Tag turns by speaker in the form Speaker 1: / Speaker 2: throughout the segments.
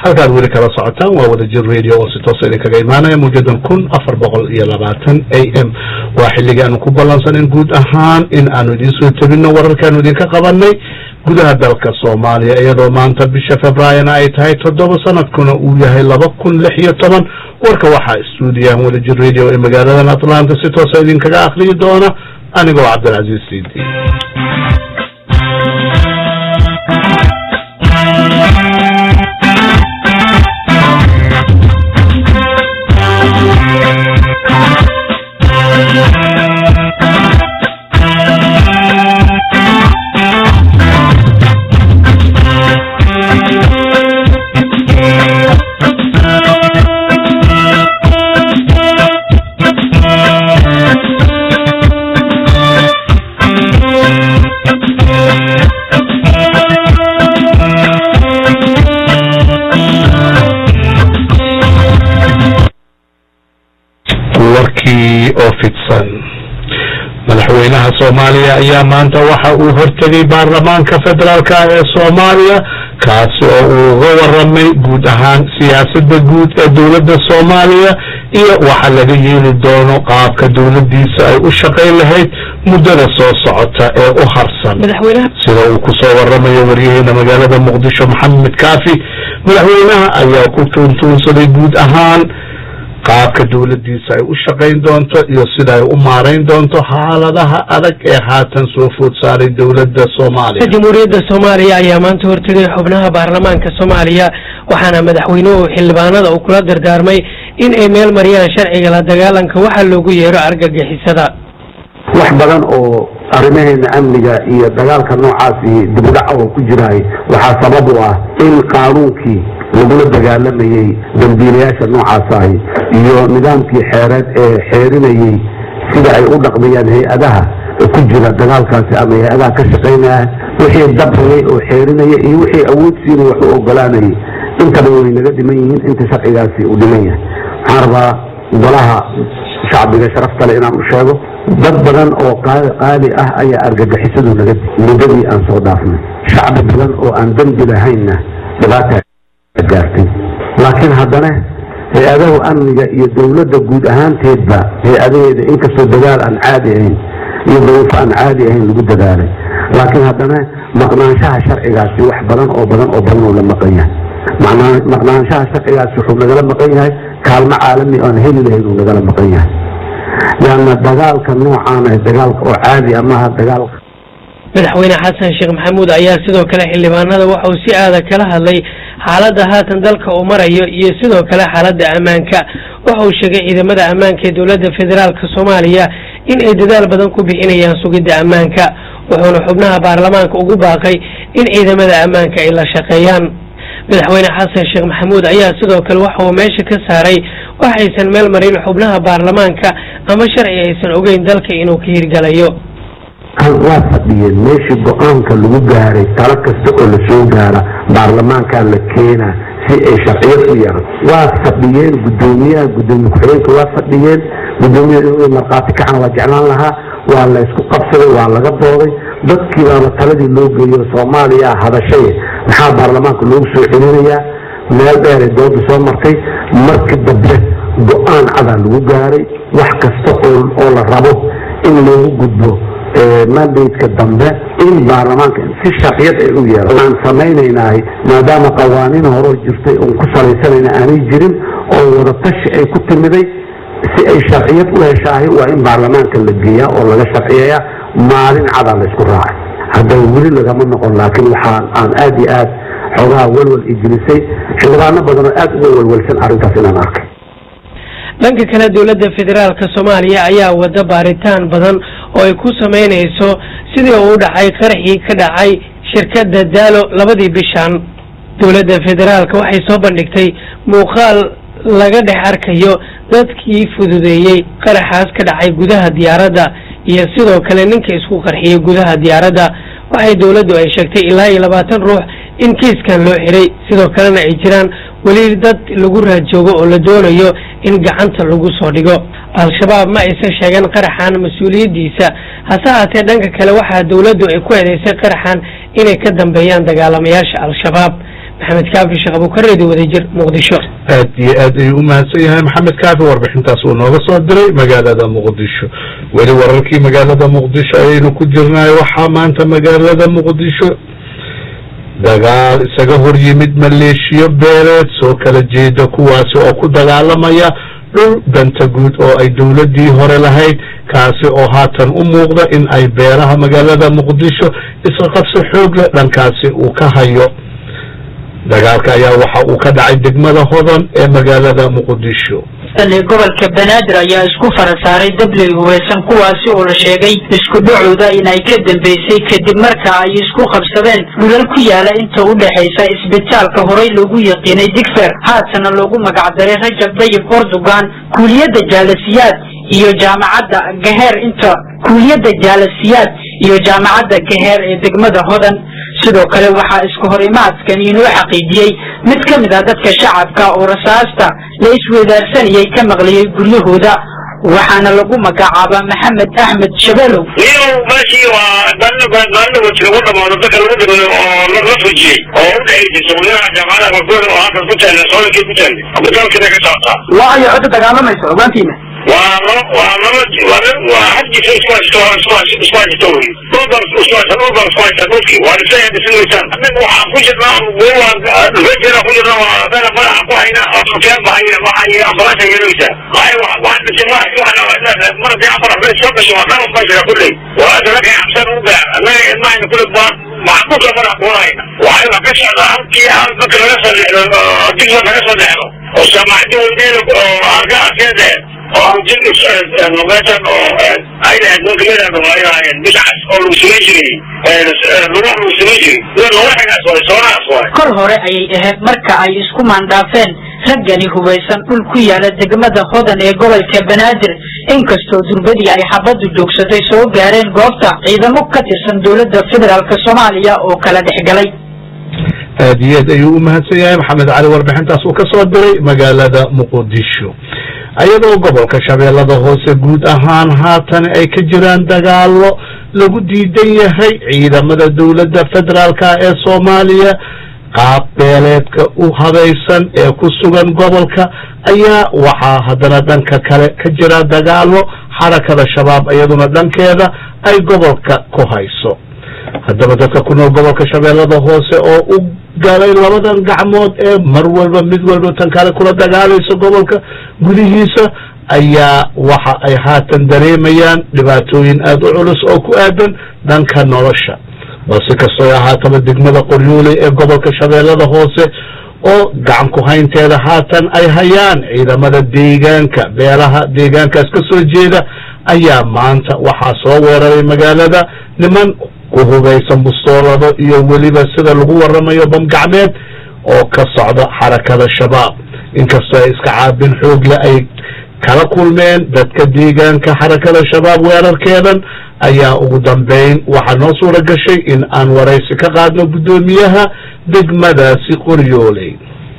Speaker 1: halkaad weli kala socotaan waa wadajir radio oo si toosa idinkaga imaanaya mawjadan kun afar boqol iyo labaatan a m waa xilligii aanu ku ballansanin guud ahaan in aanu idiin soo tebinno wararkaanu idinka qabanay gudaha dalka soomaaliya iyadoo maanta bisha februaarina ay tahay toddoba sanadkuna uu yahay laba kun lix iyo toban warka waxaa stuudiyahan wadajir radio ee magaaladan atlanta si toosa idinkaga akhriyi doona anigoo cabdilcaziiz siidi warkii oo fidsan madaxweynaha soomaaliya ayaa maanta waxa uu hortegay baarlamaanka federaalka ee soomaaliya kaasi oo uu uga waramay guud ahaan siyaasadda guud ee dowladda soomaaliya iyo waxa laga yeeli doono qaabka dowladdiisa ay u shaqayn lahayd muddada soo socota ee u harsan sida uu ku soo waramayo waryaheena magaalada muqdisho maxamed kaafi madaxweynaha ayaa ku tuuntuunsaday guud ahaan qaabka dowladdiisa ay u shaqayn doonto iyo sida ay u maarayn doonto xaaladaha adag ee haatan soo food saaray dowladda soomaaliya
Speaker 2: jamhuuriyadda soomaaliya ayaa maanta hortegay xubnaha baarlamaanka soomaaliya waxaana madaxweynuhu xildhibaanada uu kula dardaarmay in ay meel mariyaan sharciga la dagaalanka waxa loogu yeero argagixisada
Speaker 3: wax badan oo arrimaheena amniga iyo dagaalka noocaasi dibudhaca oo ku jiraay waxaa sabab u ah in qaanuunkii lagula dagaalamayey dambiilayaasha noocaas ahi iyo nidaamkii xeereed ee xeerinayey sida ay u dhaqmayaan hay-adaha ku jira dagaalkaasi ama hay-adaha ka shaqaynaya wixii dabrayay oo xeerinaya iyo wixii awood siinay wax u ogolaanayay intaba way naga dhiman yihiin inta sharcigaasi uu dhiman yahay waxaan rabaa golaha shacbiga sharafta le inaan u sheego dad badan oo qaali ah ayaa argagixisadu naga muddadii aan soo dhaafnay shacbi badan oo aan dembi lahaynna dhibaata gaartay laakiin haddana hay-adahu amniga iyo dowladda guud ahaanteedba hay-adaheeda inkastoo dagaal aan caadi ahayn iyo daruufo aan caadi ahayn lagu dadaalay laakiin haddana maqnaanshaha sharcigaasi wax badan oo badan oo badan oo la maqan yahay maqnaanshaha sharcigaasi wuxuu nagala maqan yahay kaalmo caalami aan heli lahayn uu nagala maqan yahay leanna dagaalka noocaan ah dagaalka oo caadi amaha dagaalka
Speaker 2: madaxweyne xasan sheekh maxamuud ayaa sidoo kale xildhibaanada waxa uu si aada kala hadlay xaaladda haatan dalka uu marayo iyo sidoo kale xaaladda ammaanka waxa uu sheegay ciidamada ammaanka ee dowladda federaalka soomaaliya in ay dadaal badan ku bixinayaan sugidda ammaanka wuxuuna xubnaha baarlamaanka ugu baaqay in ciidamada ammaanka ay la shaqeeyaan madaxweyne xasan sheekh maxamuud ayaa sidoo kale waxa uu meesha ka saaray waxaysan meel marin xubnaha baarlamaanka ama sharci aysan ogeyn dalka inuu ka hirgalayo
Speaker 3: waa fadhiyeen meeshii go-aanka lagu gaaray talo kasta oo lasoo gaara baarlamaankaa la keenaa si ay sharciyad u yeelan waa fadhiyeen gudoomiyaha gudoomiye ku-xigeenka waa fadhiyeen gudoomiyaha inuu markhaati kacana waa jeclaan lahaa waa la ysku qabsaday waa laga dooday dadkii baaba taladii loo geeyo soomaaliya hadashay maxaa baarlamaanka loogu soo celinayaa meel dheeray dooda soo martay markii dambe go-aan cadaa lagu gaaray wax kasta oo la rabo in loogu gudbo mandateka dambe in baarlamaanka si sharciyad ay u yeelan aan samaynaynahay maadaama qawaaniin horoo jirtay oon ku salaysanayna aanay jirin oo wadatashi ay ku timiday si ay sharciyad u heshaahay waa in baarlamaanka la geeyaa oo laga sharciyeeyaa maalin cadaa laysku raacay hadda weli lagama noqon laakiin waxaa aan aad iyo aad xoogaha walwal ijilisay xildhibaano badan oo aad uga walwalsan arrintaas inaan arkay
Speaker 2: dhanka kale dowladda federaalka soomaaliya ayaa wada baaritaan badan oo ay ku samaynayso sidii uu dhacay qaraxii ka dhacay shirkadda daalo labadii bishan dowladda federaalka waxay soo bandhigtay muuqaal laga dhex arkayo dadkii fududeeyey qaraxaas ka dhacay gudaha diyaaradda iyo sidoo kale ninka isku qarxiyey gudaha diyaaradda waxay dowladdu ay sheegtay ilaa iyo labaatan ruux in kiiskan loo xiray sidoo kalena ay jiraan weli dad lagu raadjoogo oo la doonayo in gacanta lagu soo dhigo al-shabaab ma aysan sheegan qaraxan mas-uuliyaddiisa hase haatee dhanka kale waxaa dowladdu ay ku eedeysay qaraxan inay ka dambeeyaan dagaalamayaasha al-shabaab maxamed kaafi sheekh abuukareedi wadajir muqdisho
Speaker 1: aad iyo aad ayuu u mahadsan yahay maxamed kaafi warbixintaas uu nooga soo diray magaalada muqdisho weli wararkii magaalada muqdisho ayaynu ku jirnay waxaa maanta magaalada muqdisho dagaal isaga hor yimid maleeshiyo beeleed soo kala jeeda kuwaasi oo ku dagaalamaya dhul danta guud oo ay dowladdii hore lahayd kaasi oo haatan u muuqda in ay beeraha magaalada muqdisho iska qabso xoog leh dhankaasi uu ka hayo dagaalka ayaa waxa uu ka dhacay degmada hodan ee magaalada muqdisho
Speaker 4: gobolka banaadir ayaa isku fara saaray dabley hubaysan kuwaasi oo la sheegay isku dhacooda inay ka dambeysay kadib marka ay isku qabsadeen dhulal ku yaala inta u dhexaysa isbitaalka horey loogu yaqiinay digfer haatana loogu magacdaray rajab dayib erdogan kuuliyadda jaalasiyaad iyo jaamacadda gaheer inta kuuliyadda jaalasiyaad iyo jaamacadda gaheer ee degmada hodan sidoo kale waxaa isku hor imaadkan inoo xaqiijiyey mid ka mid ah dadka shacabka oo rasaasta la isweydaarsanayay ka maqliyey guryahooda waxaana lagu magacaabaa maxamed axmed shabeelow
Speaker 5: niyow meeshii waa maalin wajir lagu dhamaado dadka lagu dhimay oo la fujiyey oo u dhexaysay suuqyadaha jaamacadaha barkooda oo halkan ku taalla soodankii ku taallay abitaalkina ka socotaa
Speaker 4: waayo cidda dagaalamaysa ogaantiina
Speaker 5: waa laba waa laba waa waa hadjiisa isku haysto isku haysto isku haysto wey dhulbaan isku haysta dhulbaan isku haysta dhulkii waa dhisay dhismaysaan annaga waxaan ku jirnaa goowaan dhufejeena ku jirnaa waa beena madaxa ku hayna oo sufyaan baa hayna waxa iyo ambalaasha yeelaysa ay waxaan dhisay ma waxaan mar haddii afar afreed soo gasho waa dhan baa jira kulley waa dalakay xabsan u gaar annaga ilmahayna kulle baan maxbuusa madax kuunayna waxay wax ka socdaa halkii hal marka laga soo dhexdo digsa laga soo dhexdo oo saamaxdi weyneeda oo arka arkeeda oo meeshan oo ay lahayd ninkamidada ay lahaayeen biscas oo lagu samayn jiray lugaha lagu samayn jiray lugaxagaas waay soonahaas waay
Speaker 4: kor hore ayay ahayd marka ay isku maandhaafeen raggani hubaysan dhul ku yaala degmada hodan ee gobolka banaadir inkastoo durbadii ay xabaddu joogsatay soo gaareen goobta ciidamo ka tirsan dowladda federaalk soomaaliya oo kala dhex galay
Speaker 1: aad iyo aad ayuu u mahadsan yahay maxamed cali warbixintaas uu ka soo diray magaalada muqdisho ayadoo gobolka shabeellada hoose guud ahaan haatan ay ka jiraan dagaalo lagu diidan yahay ciidamada dowladda federaalka ee soomaaliya qaab beeleedka u habaysan ee ku sugan gobolka ayaa waxaa haddana dhanka kale ka jira dagaalo xarakada shabaab iyaduna dhankeeda ay gobolka ku hayso haddaba dadka ku nool gobolka shabeellada hoose oo u galay labadan gacmood ee mar walba mid walba tan kale kula dagaalayso gobolka gudihiisa ayaa waxa ay haatan dareemayaan dhibaatooyin aada u culus oo ku aadan dhanka nolosha balse kastoo ahaataba degmada qoryooley ee gobolka shabeellada hoose oo gacan ku haynteeda haatan ay hayaan ciidamada deegaanka beelaha deegaankaas ka soo jeeda ayaa maanta waxaa soo weeraray magaalada niman ku hubaysan bustoolado iyo weliba sida lagu waramayo bamgacmeed oo ka socda xarakada shabaab inkastoo ay iska caabin xoogle ay kala kulmeen dadka deegaanka xarakada shabaab weerarkeedan ayaa ugu dambeyn waxaa noo suura gashay in aan waraysi ka qaadno guddoomiyaha degmadaasi qoryooley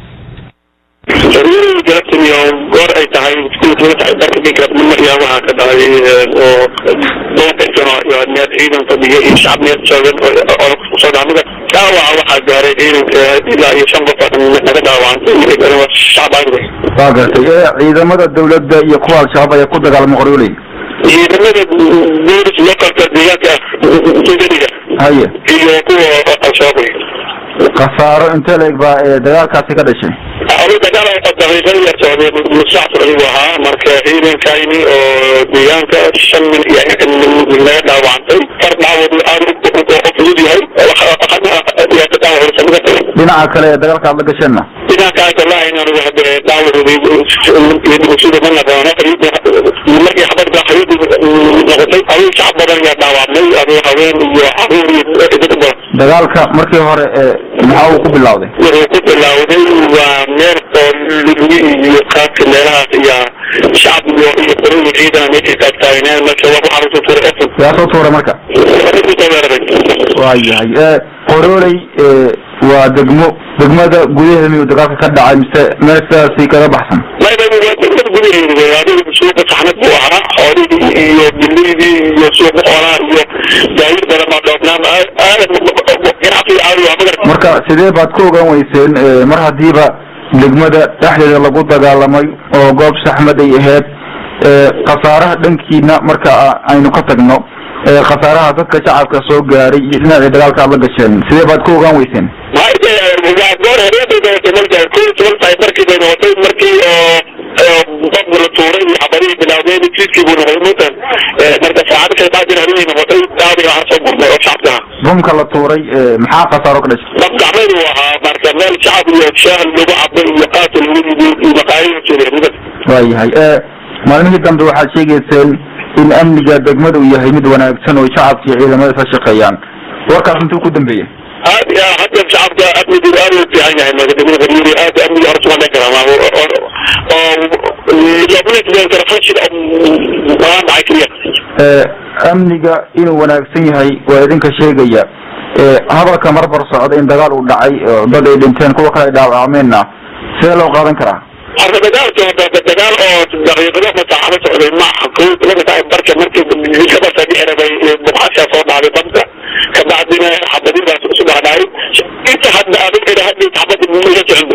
Speaker 5: galabtaniyo goor ay tahay maryaa waxaa ka dhacay oo doonkaysano neer ciidan fadhiya iyo shacab neer joogan oo kusoo dhacmada dhaawaca waxaa gaaray ciidanka ilaa iyo shan qof naga dhaawacantay shacab aan
Speaker 6: waa gartay ciidamada dawladda iyo kuwa al-shabaab ayaa ku dagaalama qoryooley
Speaker 5: ciidamada boolis localka deegaanka degadiga
Speaker 6: haye
Speaker 5: iyo kuwa al-shabaab
Speaker 6: khasaaro intee la eg baa ee dagaalkaasi ka dhashay
Speaker 5: adu dagaal daqiiqada yar socday musacfur ayuu ahaa marka ciidankayni oo deegaanka shan min iyo naga dhaawacantay far dhaawad aad fudud yahay yaa ka dhaawacsamida
Speaker 6: dhinaca kale ee dagaalka aad la gasheenna
Speaker 5: dhinacaas wallahi inaan hade dhaawacooday sida ma naqaano markii xabadka xayadu noqotay aduu shacab badan yaa dhaawacmay aduu haween iyo caruur iyo dad badan
Speaker 6: dagaalka markii hore ee maxaa uu ku bilowday
Speaker 5: wuxuu ku bilowday waa meel oo lugi iyo qaabka meelahaas iyo shacab iyo iyo qorooyin ciidan meeshay taagtaagneen marka waa waxaa lasoo tuuray efon
Speaker 6: yaa soo tuuray marka
Speaker 5: kusoo weeraray
Speaker 6: waa yahay qorooley waa degmo degmada gudaheeda miyuu dagaalka ka dhacay mise meel sidaasi kaga baxsan
Speaker 5: mayba waa degmada gudaheeda adigu suuqa saxnad buu ahaa xoolihii iyo biliydii iyo suuqa xoolaha iyo daawir badan baa dhoobnaan aadan ganacsiga caadi waa magar
Speaker 6: marka sidee baad ku ogaan weyseen mar haddiiba degmada dhexdeeda lagu dagaalamay oo goob saxmad ay ahayd khasaaraha dhankiina marka aynu ka tagno khasaaraha dadka shacabka soo gaaray iyo dhinaca dagaalka aad la gasheen sidee baad ku ogaan weyseen
Speaker 5: goor habeenbay noqotay marka ko iyo toban tahay markii bay noqotay markii qofku la tuuray iyo xabadihii bilaabeen jidkii buu noqday mutan marka saacado kale baadin habeenay noqotay daadi waxaa soo gurmay oo shacabka ah
Speaker 6: bumka la tuuray maxaa khasaaro ka dhashay
Speaker 5: dab gacmeed uu ahaa marka meel shacab iyo shaahal lagu cabay iyo qaata lagu rido iyo maqaayada joogeen
Speaker 6: waayahay maalmihii dambe waxaad sheegayseen in amniga degmada uu yahay mid wanaagsan oo shacabka iyo ciidamada ka shaqeeyaan warkaas intuu ku dambeeyey
Speaker 5: aad ya hadda shacabka amnigu aad u fiican yahay degmada bariiri aad amniga horta waa dhan karaa oo lobnitbeenkara fashil waan dhacay keliya
Speaker 6: amniga inuu wanaagsan yahay waa idinka sheegaya hadalka marbar socda in dagaal uu dhacay dad ay dhinteen kuwa kale ay dhaawacmeenna sidee loo qaadan karaa
Speaker 5: arka dagaalka dagaal oo daqiiqado masaacado socday maaha ko laba tahay barka markii kabasa dhixirabay buqaashaa soo dhacday badda kabacdina xabadidaas isu dhacdhacay inta hadda adiga hadda xabadi mala socon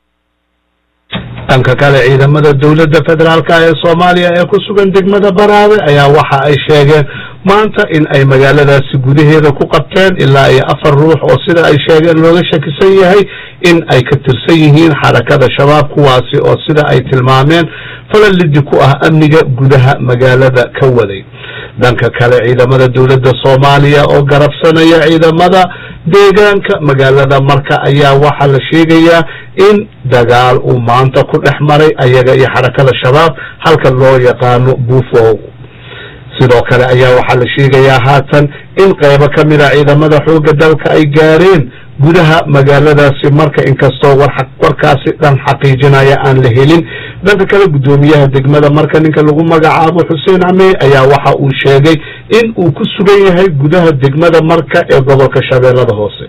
Speaker 1: dhanka kale ciidamada dowladda federaalka ee soomaaliya ee ku sugan degmada banaawe ayaa waxa ay sheegeen maanta in ay magaaladaasi gudaheeda ku qabteen ilaa iyo afar ruux oo sida ay sheegeen looga shakisan yahay in ay ka tirsan yihiin xarakada shabaab kuwaasi oo sida ay tilmaameen falalidi ku ah amniga gudaha magaalada ka waday dhanka kale ciidamada dowladda soomaaliya oo garabsanaya ciidamada deegaanka magaalada marka ayaa waxaa la sheegayaa in dagaal uu maanta ku dhex maray ayaga iyo xarakada shabaab halka loo yaqaano buufow sidoo kale ayaa waxaa la sheegayaa haatan in qaybo ka mid a ciidamada xoogga dalka ay gaareen gudaha magaaladaasi marka inkastoo warkaasi dhan xaqiijinaya aan la helin dhanka kale guddoomiyaha degmada marka ninka lagu magacaabo xuseen camey ayaa waxa uu sheegay in uu ku sugan yahay gudaha degmada marka ee gobolka shabeellada hoose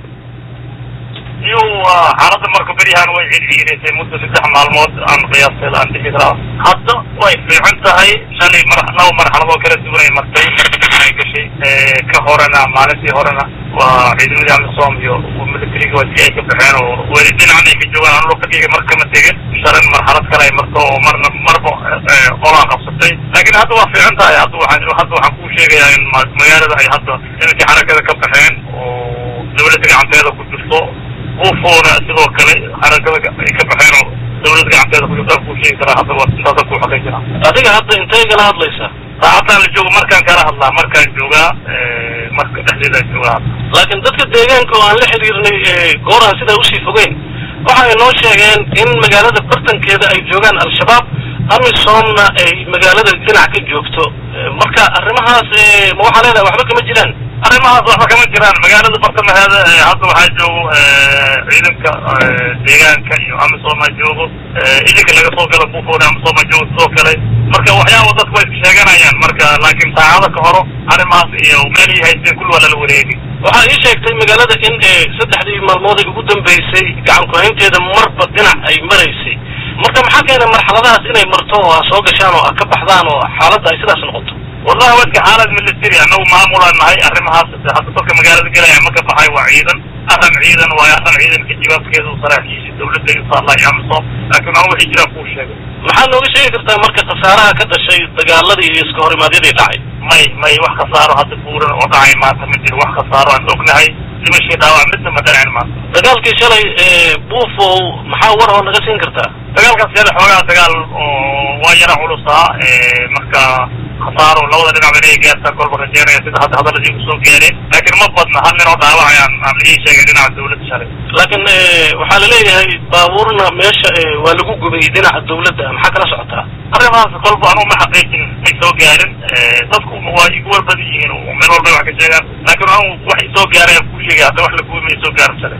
Speaker 5: xaalada marka beryahan way circiireysay muddo saddex maalmood aan qiyaastay aan dhihi karaa hadda way fiican tahay shalay mar laba marxaladoo kala duwan ay martay ay gashay ka horena maalintii horena waa ciidamadii amisom iyo militariga waa si ay ka baxeen oo weli dhinacan ay ka joogaan anlo kadiga mar kama tegin shalan marxalad kale ay marto oo marna marba qolaa qabsatay laakiin hadda waa fiican tahay hadda waxaan hadda waxaan kuu sheegayaa in magaalada ay hadda nimankii xarakada ka baxeen oo dawladda gacanteeda ku jirto ufoona sidoo kale xarakada ay ka baxeen oo dawladda gacanteeda ku jirto kuu sheegi karaa hadda waa intaasa ku xaqiijina adiga hadda intay kala hadlaysaa saacadaan la joogo markaan kala hadlaa markaan joogaa marka dhexdeedaan joogaa
Speaker 7: laakiin dadka deegaanka oo aan la xiriirnay goor aan sidaa usii fogeyn waxa ay noo sheegeen in magaalada bartankeeda ay joogaan al-shabaab amisomna ay magaalada dhinac ka joogto marka arrimahaas ma waxaa leedahay waxba kama jiraan
Speaker 5: arrimahaas waxba kama jiraan magaalada bartamaheeda hadda waxaa joogo ciidanka deegaanka iyo amisoma joogo idinka laga soo gala bufoona amisoma joogo sidoo kale marka waxyaaba dadku way sheeganayaan marka laakiin saacada ka horo arrimahaas iyo meelii haysteen kulli waa lala wareegi
Speaker 7: waxaa ii sheegtay magaalada in saddexdii maalmood ay ugu dambeysay gacan ku-haynteeda marba dhinac ay maraysay marka maxaa keenay marxaladahaas inay marto oo a soo gashaan oo a ka baxdaan oo xaaladda ay sidaas noqoto
Speaker 5: wallahi wadka xaalad military anagu maamulaan nahay arrimahaas hadda dadka magaalada gelaya ma ka baxay waa ciidan arran ciidan waayo arran ciidanka jawaabkeedu saraakiisha dawladda inshallah iyo amisom laakiin aan wixii jiraan kuu sheegay
Speaker 7: maxaa nooga sheegi kartaa marka khasaaraha ka dhashay dagaaladii iyo iska horimaadyadii dhacay
Speaker 5: may may wax khasaaro hadda buuran oo dhacay maanta ma jiro wax khasaaro aan ognahay dhimashii dhaawac midna ma dhanacin maanta
Speaker 7: dagaalkii shalay buufow maxaa war oo naga siin kartaa
Speaker 5: dagaalkaas shalay xoogaa dagaal oo waa yara culusaa marka khasaaro labada dhinac inay gaartaa kolba rajeynaya sida hadda hadaladii usoo gaareen laakiin ma badna hal nin oo dhaawacayaan aan ii sheegay dhinaca dawladda shalay
Speaker 7: laakiin waxaa laleeyahay baabuurna meesha waa lagu gubay dhinaca dawladda maxaa kala socotaa
Speaker 5: arrimahaas kolba anuu ma xaqiijin may soo gaarin dadku waa igu warbadan yihiin oo meel walba wax ka sheegaan laakiin anu wax isoo gaaray aan kuu sheegay hadda wax la gubay may soo gaarin shalay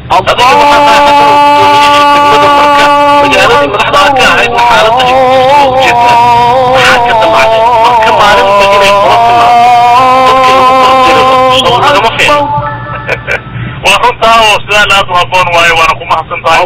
Speaker 7: magaaladii madaxda ka ahaydna xaaladda ay kusoo ujeedtaa maxaa ka damacday marka maalinba inay kula timaado dadka lagu kala diro soo lagama fiicno
Speaker 5: waa runtaa oo sidaa aad u haboon waayo waana ku mahadsan tahay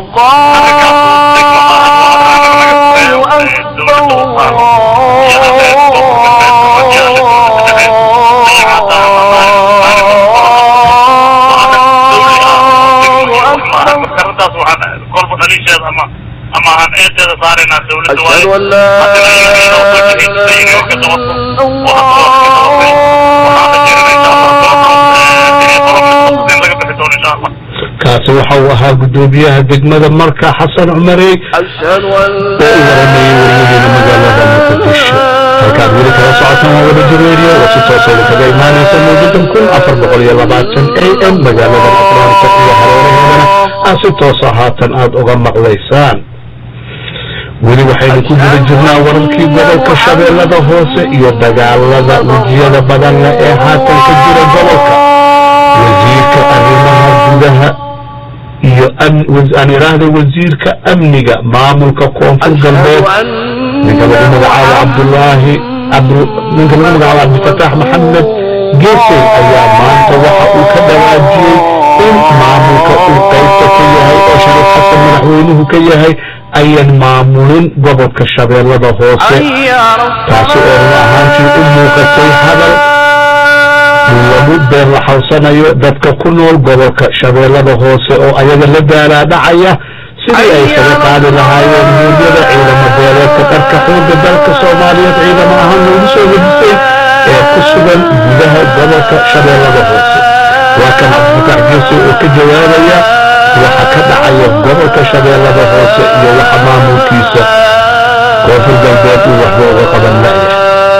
Speaker 7: dhaliisheeda ama ama aan eedeeda saaraynaa dawladda waayo
Speaker 8: أشهد أن لا
Speaker 7: haddana ayaga inoo soo jihaysatay inay wax ka qabato oo hadda waa ka qabatay waxaan rajeynaa insha allah doorkan in laga bixi doono insha allah
Speaker 1: kaasi waxa uu ahaa guddoomiyaha degmada marka xasan cumarey
Speaker 8: أشهد أن
Speaker 1: oo u waramayey wariyaheena magaalada muqdisho halkaad weli kala socotaan waa wada jireeriyo oo si tooseeda kaga imaanaysa mawjadan kun afar boqol iyo labaatan a m magaalada atlanta iyo hareeraheedana aad si toosa haatan aad uga maqlaysaan weli waxaynu ku guda jirnaa wararkii gobolka shabeellada hoose iyo dagaalada wejiyada badan leh ee haatan ka jira gobolka wasiirka arrimaha gudaha iyo aan iraahda wasiirka amniga maamulka koonfur galbeed ninka lagu magacaabo cabdulaahi ninka lagu magacaabo cabdifataax maxamed geesey ayaa maanta waxa uu ka dhawaajiyey in maamulka uu qaybta ka yahay oo shariif xasan madaxweynuhu ka yahay ayan maamulin gobolka shabeellada hoose taasi oo run ahaantii u muuqatay hadal lagu been laxawsanayo dadka ku nool gobolka shabeellada hoose oo ayaga la daalaadhacaya sidii ay kaga qaadi lahaayeen muryada ciidamo beeleedka dharka xoogga dalka soomaaliyeed ciidamo ahaan loogu soo hedisay ee ku sugan gudaha gobolka shabeellada hoose waa kan cabdifatax geese oo ka jawaabaya waxa ka dhacaya gobolka shabeellada hoose iyo waxa maamulkiisa koonfur galbeed uu waxba uga qaban la'yahay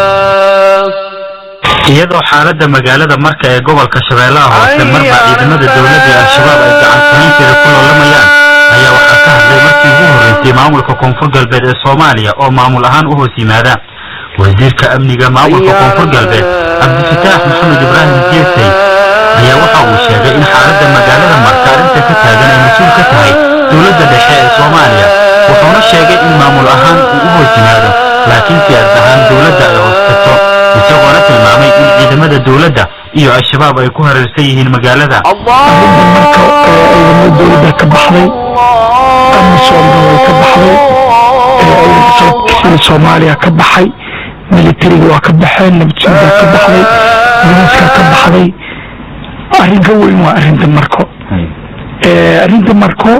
Speaker 9: iyadoo xaaladda magaalada marka ee gobolka shabeellaha hoose marba ciidamada dowladda ee al-shabaab ay gacansahaynteeda ku loolamayaan ayaa waxaa ka hadlay markii ugu horreysay maamulka koonfur galbeed ee soomaaliya oo maamul ahaan u hoos yimaada wasiirka amniga maamulka koonfur galbeed cabdifataax maxamed ibraahim geesey ayaa waxa uu sheegay in xaaladda magaalada marka arrinta ka taagan ay mas-uul ka tahay dowladda dhexe ee soomaaliya wuxuuna sheegay in maamul ahaan uu u hoos yimaado laakiin siyaasad ahaan dowladda ay hoos tagto isagoona tilmaamay in ciidamada dowladda iyo al-shabaab ay ku hareersan yihiin magaalada
Speaker 10: arrinta marka ciidamada dowladda ka baxday amisoomna way ka baxday sida soomaaliya ka baxay militariga waa ka baxeen nabadsuuda ka baxday booliiska ka baxday arrin ka weyn waa arrinta marko arrinta marko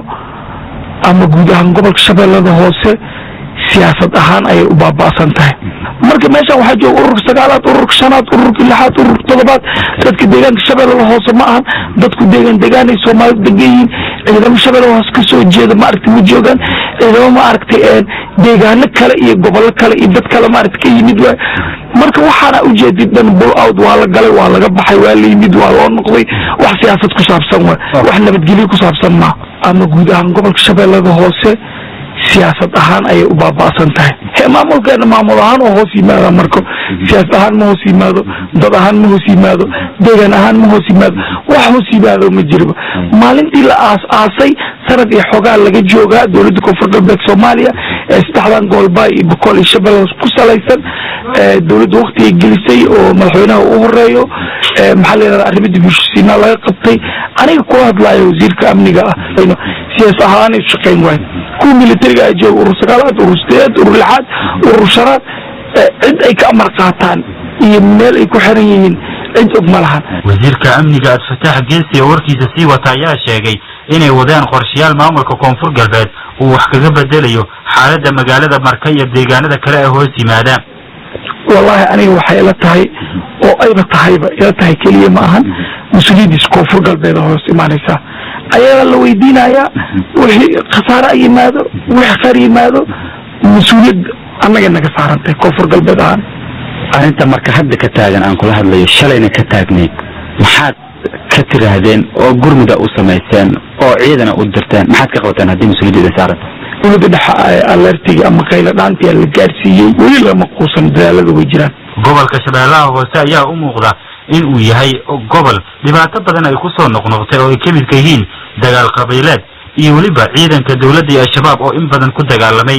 Speaker 10: ama guud ahaan gobolka shabeellada hoose siyaasad ahaan ayay u baaba'san tahay marka meeshan waxaa jooga ururka sagaalaad ururka shanaad ururka lixaad ururka toddobaad dadka deegaanka shabeellada hoose ma ahan dadku deegaan deegaanay soomaalida degan yihiin ciidamo shabeellada hoose kasoo jeeda maaragtay ma joogaan ciidamo maaragtay deegaano kale iyo gobollo kale iyo dad kale maaragtay ka yimid waay marka waxaana ujeedid dhan bull out waa la galay waa laga baxay waa la yimid waa loo noqday wax siyaasad ku saabsan waay wax nabadgelyo ku saabsan ma ama guud ahaan gobolka shabeellada hoose siyaasad ahaan ayay u baaba'san tahay he maamulkeena maamul ahaan oo hoos yimaada marka siyaasad ahaan ma hoos yimaado dad ahaan ma hoos yimaado deegaan ahaan ma hoos yimaado wax hoos yimaado ma jirba maalintii la aas aasay sanad iyo xoogaa laga joogaa dowladda koonfur galbeed soomaaliya ee saddexdan goolba iyo boqol iyo shabeelle ku salaysan dowladda waktigay gelisay oo madaxweynaha u horeeyo maxaa la yidhahda arrimo dib u heshiisiinaa laga qabtay aniga kula hadlaayo wasiirka amniga ah siyaas ahaan ay shaqayn waayo kuwa militariga ay jooga urur sagaalaad urur sideed urur lixaad urur shanaad cid ay ka amar qaataan iyo meel ay ku xiran yihiin cid og ma lahan
Speaker 9: wasiirka amniga abdifataax geesi oo warkiisa sii wata ayaa sheegay inay wadaan qorshayaal maamulka koonfur galbeed uu wax kaga bedelayo xaaladda magaalada marka iyo deegaanada kale ee hoos yimaada
Speaker 10: wallahi aniga waxay ila tahay oo ayba tahayba ila tahay keliya ma ahan mas-uuliyaddiisa koonfur galbeed oo hoos imaanaysaa ayagaa la weydiinayaa wixii khasaare a yimaado wixii khayr yimaado mas-uuliyad annaga naga saarantay koonfur galbeed ahaan
Speaker 11: arrinta marka hadda ka taagan aan kula hadlayo shalayna ka taagnayd maxaad ka tiraahdeen oo gurmuda u samayseen oo ciidana u dirteen maxaad ka qabateen haddii mas-uuliyadda saaranta
Speaker 10: dowladda dhexe alertiga ama qayla dhaantia la gaarsiiyey weli lama quusan dadaalada way jiraan
Speaker 9: gobolka shabeellaha hoose ayaa u muuqda in uu yahay gobol dhibaato badan ay ku soo noqnoqtay oo ay ka midka yihiin dagaal qabiileed iyo weliba ciidanka dowladda iyo al-shabaab oo in badan ku dagaalamay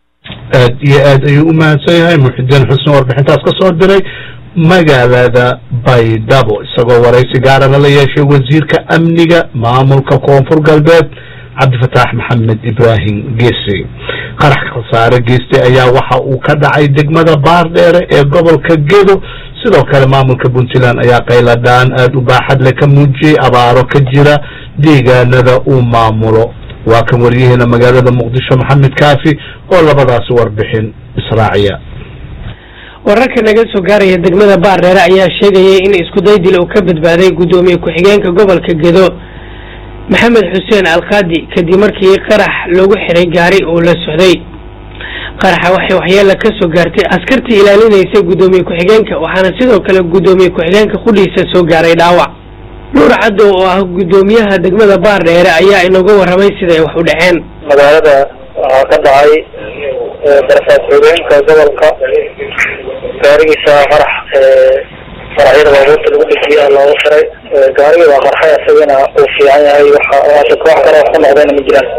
Speaker 1: aad iyo aad ayuu u mahadsan yahay muxidiin xusn warbixintaas ka soo diray magaalada baydhabo isagoo waraysi gaarana la yeeshay wasiirka amniga maamulka koonfur galbeed cabdifataax maxamed ibraahim geese qarax khasaare geystay ayaa waxa uu ka dhacay degmada baardheere ee gobolka gedo sidoo kale maamulka puntland ayaa qayladhaan aada u baaxad leh ka muujiyey abaaro ka jira deegaanada uu maamulo waa kan wariyaheena magaalada muqdisho maxamed kaafi oo labadaasi warbixin israaciya
Speaker 2: wararka naga soo gaaraya degmada baardheere ayaa sheegayay in iskuday dil uu ka badbaaday guddoomiye ku-xigeenka gobolka gedo maxamed xuseen alkaadi kadib markii qarax loogu xiray gaari uu la socday qaraxa waxay waxyeela ka soo gaartay askartii ilaalinaysay guddoomiye ku-xigeenka waxaana sidoo kale guddoomiye ku-xigeenka qudhiisa soo gaaray dhaawac nuur caddow oo ah guddoomiyaha degmada baardheere ayaa inaga warramay siday wax u dhaceen
Speaker 8: magaalada waxaa ka dhacay darfaad xogeenka gobolka gaarigiisa qarax qaraxyada baabuurta lagu dhejiya looga xiray gaarigi waa qarxay isagana uu fiican yahay waxa waase koox kale wax ku noqdayna ma jiraan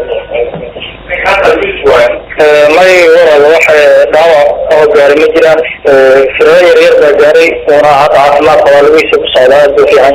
Speaker 8: may walaal waxa dhaawac oo gaari ma jiraan firado yar yar baa gaaray uuna hadda caafimaadka waa lagiisa ku socdaa aad buu fiican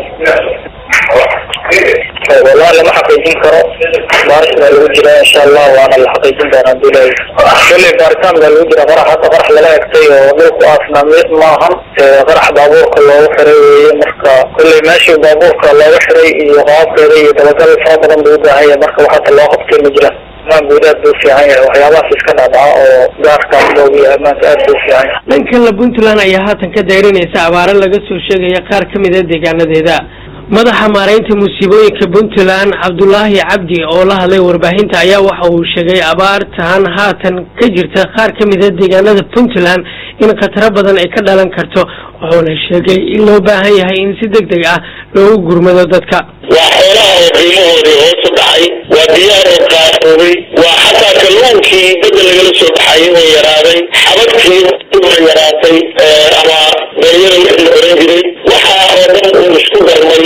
Speaker 8: wallahi lama xaqiijin karo baaris baa lagu jiraa insha allah waana la xaqiijin doonaa haduu leeyahay kolley baaritaan baa lagu jiraa qarax hadda qarax lala egtay oo dhulku aasna mid maahan qarax baabuurka loogu xiray weeye marka kolley meeshii baabuurka looga xiray iyo qaabkeeda iyo dabagal fara badan buu u baahan yahay marka wax hadda loo qabtay ma jiraan amaan guud aad buu fiican yahay waxyaabahaas iska dhacdhaca oo gaarkaas loogu yahay maanta aad buu fiican yahay
Speaker 2: dhankan la puntland ayaa haatan ka dayrinaysa abaaro laga soo sheegaya qaar ka mid a deegaanadeeda madaxa maaraynta musiibooyinka puntland cabdulaahi cabdi oo la hadlay warbaahinta ayaa waxa uu sheegay abaartan haatan ka jirta qaar ka mid a deegaanada puntland in khataro badan ay ka dhalan karto wuxuuna sheegay in loo baahan yahay in si deg deg ah loogu gurmado dadka
Speaker 5: waa xoolaha oo qiimahoodii hoos u dhacay waa diyaar oo qaarkoobay waa xataa kalluunkii badda lagala soo baxayay oo yaraaday xabadkii oo yaraatay ama beeyada wixii la oran jiray waxaa oo dhan uu isku darmay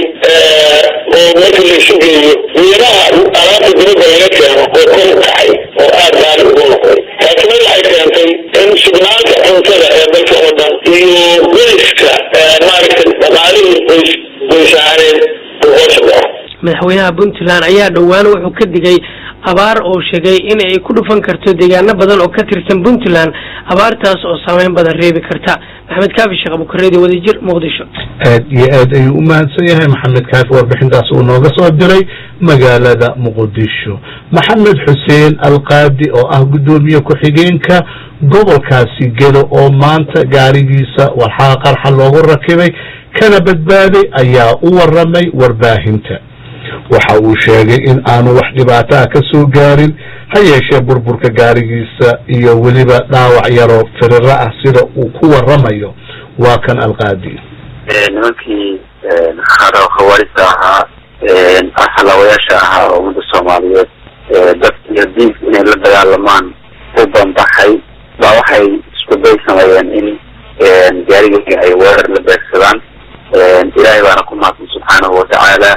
Speaker 5: oo marka la isu geeyo miiraha alaabta dibadda laga keeno oo kor u kacay oo aad baali ugu noqday taasina waxay keentay in sugnaanta cuntada ee dalka oo dhan iyo qoyska maaragtay dhaqaalihii qoys qoys ahaaneed uu hoos u dhaco
Speaker 2: madaxweynaha puntland ayaa dhowaan wuxuu ka digay abaar oo sheegay in ay ku dhufan karto deegaano badan oo ka tirsan puntland abaartaas oo saameyn badan reebi karta maxamed kaafi sheekh abukareedi wadajir muqdisho
Speaker 1: aad iyo aad ayuu u mahadsan yahay maxamed kaafi warbixintaas uu nooga soo diray magaalada muqdisho maxamed xuseen alqaadi oo ah guddoomiye ku-xigeenka gobolkaasi gedo oo maanta gaarigiisa walxaa qarxa loogu rakibay kana badbaaday ayaa u waramay warbaahinta waxa uu sheegay in aanu wax dhibaato ah ka soo gaarin ha yeeshee burburka gaarigiisa iyo weliba dhaawac yaroo firiro ah sida uu ku waramayo waa kan alqaadi
Speaker 12: nimankii khawaarista ahaa asalaawayaasha ahaa oo ummadda soomaaliyeed dad iyo diinka inay la dagaalamaan u banbaxay baa waxay isku day sameeyeen in gaarigii ay weerar la beegsadaan ilaahay baana ku mahadsan subxaanahu watacaala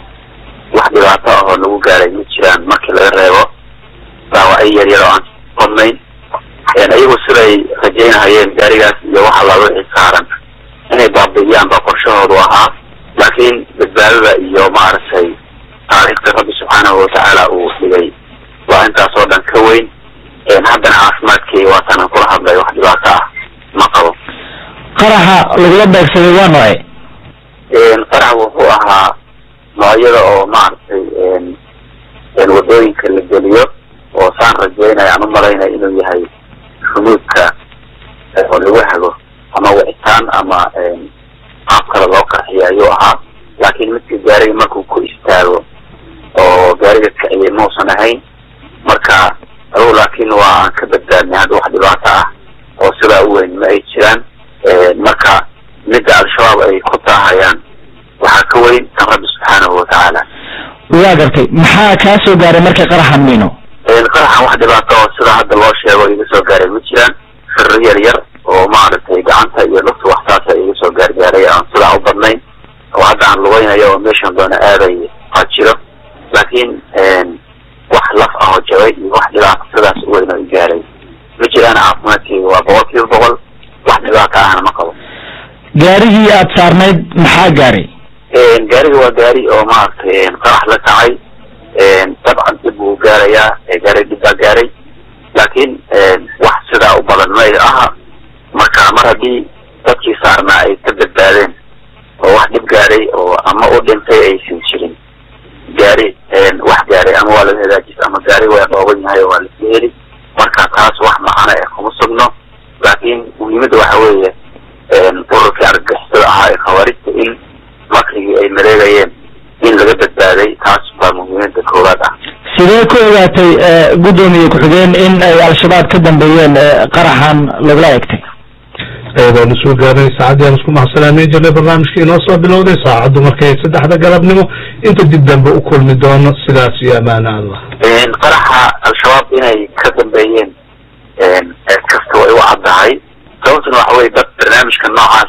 Speaker 12: wax dhibaato ah oo lagu gaaray ma jiraan markii laga reebo dhaawacyo yar yar oo aan badnayn iyagu siday rajaynahayeen gaarigaas iyo waxa la wixii saaran inay baabi'iyaan baa qorshahoodu ahaa laakiin badbaadada iyo maaragtay taariikhda rabbi subxaanahu watacaala uu dhigay waa intaas oo dhan ka weyn haddana caafimaadkii waatanan kula hadlay wax dhibaato ah ma qabo
Speaker 11: qaraxa lagula beegsaday waa noocay
Speaker 12: qarax wuxuu ahaa noocyada oo maaragtay wadooyinka la geliyo oo saan rajeynaya aan umalaynaya inuu yahay xunuudka oo lagu hago ama wicitaan ama qaab kale loo qarxiyo ayuu ahaa laakiin midka gaariga markuu ku istaago oo gaariga kiciyay mausan ahayn marka adugu laakiin waa aan ka badbaadnay hadda wax dhibaato ah oo sidaa u weyn ma ay jiraan marka midda al-shabaab ay ku taahayaan waxaa ka weyn kan rabbi subxaanahu watacaala
Speaker 11: waa gartay maxaa kaa soo gaaray markay qaraxan miino
Speaker 12: qaraxan wax dhibaato oo sida hadda loo sheego iga soo gaaray ma jiraan firro yar yar oo maaragtay gacanta iyo lugta waxtaasa iga soo gaargaaray aan sidaa u badnayn oo hadda aan lugaynayo oo meeshan doona aaday waa jiro laakiin wax laf ah oo jabay iyo wax dhibaato sidaas u weyn oo i gaaray ma jiraan caafimaadkeyga waa boqol kiiba boqol wax dhibaato ahna ma qabo
Speaker 11: gaarigii aad saarnayd maxaa gaaray
Speaker 12: gaariga waa gaari oo maaragtay qarax la kacay dabcan dib buu gaarayaa gaari dhib baa gaaray laakiin wax sidaa u badan ma aha marka mar haddii dadkii saarnaa ay ka badbaadeen oo wax dhib gaaray oo ama u dhintay aysan jirin gaari wax gaaray ama waa laga hagaajis ama taas wax macana eh kuma sugno laakiin muhiimadda waxa weeye ururkii argagixisada ahaa ee khawaarijta in makrigii ay mareegayeen in laga badbaaday taas baa muhiimadda koowaad ah
Speaker 13: sidee ku ogaatay guddoomiye ku-xigeen in ay al-shabaab ka dambeeyeen qaraxan lagula egtay
Speaker 1: eedaanu soo gaarnay saacadii aan isku mahadsanaaneyn jirnay barnaamijkii inoo soo bilowday saacaddu markay saddexda galabnimo inta dib dambe u kulmi doono sidaas iyo amaana allah
Speaker 12: qaraxa al-shabaab inay ka dambeeyeen cid kasta way u caddahay sababtuna waxa weye dad barnaamijka noocaas